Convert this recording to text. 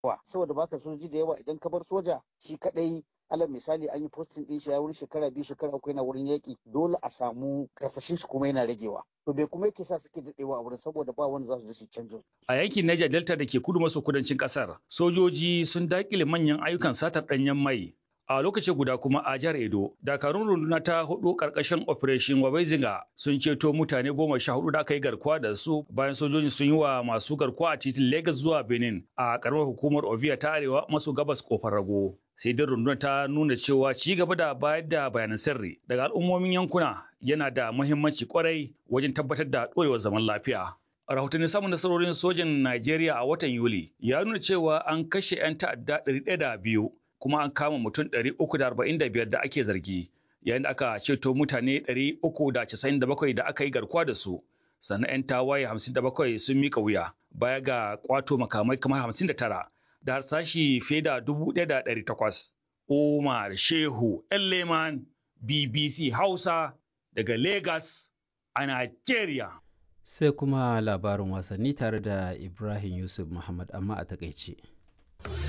yawa saboda baka sojoji da yawa idan ka bar soja shi kadai alal misali an yi posting din shi ya wurin shekara biyu shekara uku yana wurin yaƙi dole a samu kasashen shi kuma yana ragewa to bai kuma yake sa suke daɗewa a wurin saboda ba wanda za su je su canjo A yankin Niger Delta da ke kudu maso kudancin kasar, sojoji sun dakile manyan ayyukan satar ɗanyen mai. A lokaci guda kuma a jihar Edo, dakarun runduna ta hudu karkashin Operation Wabezinga sun ceto mutane goma sha hudu da aka yi garkuwa da su bayan sojoji sun yi wa masu garkuwa a titin Lagos zuwa Benin a karamar hukumar Ovia ta arewa maso gabas kofar rago. Sai dai rundunar ta nuna cewa ci gaba da bayar da bayanan sirri daga al'ummomin yankuna yana da muhimmanci kwarai wajen tabbatar da ɗorewar zaman lafiya. rahotannin samun nasarorin sojin Najeriya a watan Yuli ya nuna cewa an kashe 'yan ta'adda 102 kuma an kama mutum 345 da ake zargi yayin da aka ceto mutane 397 da aka yi garkuwa da su sannan 'yan tawaye 57 sun mika wuya baya ga kwato makamai kamar 59 da harsashi fiye da 1,800 Umar Shehu Elleman BBC Hausa daga Lagos a Najeriya. sai kuma labarin wasanni tare da ibrahim yusuf muhammad amma a takaice